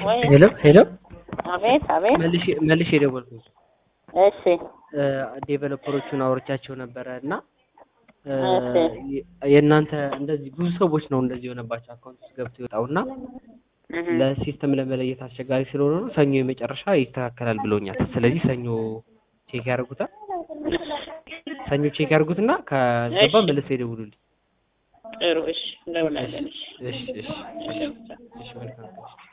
ወይ ሄሎ ሄሎ አቤት አቤት መልሼ መልሼ የደወልኩት እሺ ዴቨሎፐሮቹን አውርቻቸው ነበረ እና እ, እሺ። የ- የእናንተ እንደዚህ ብዙ ሰዎች ነው እንደዚህ የሆነባቸው አካውንት ውስጥ ገብቶ ይወጣው እና እህ ለሲስተም ለመለየት አስቸጋሪ ስለሆነ ነው ሰኞ የመጨረሻ ይስተካከላል ብሎኛል። ስለዚህ ሰኞ ቼክ ያደርጉታል። ሰኞ ቼክ ያደርጉትና ከገባ እሺ። መልሰው ይደውሉልኝ። ጥሩ እሺ እንደውላለን እሺ እሺ እሺ እሺ እሺ መልካም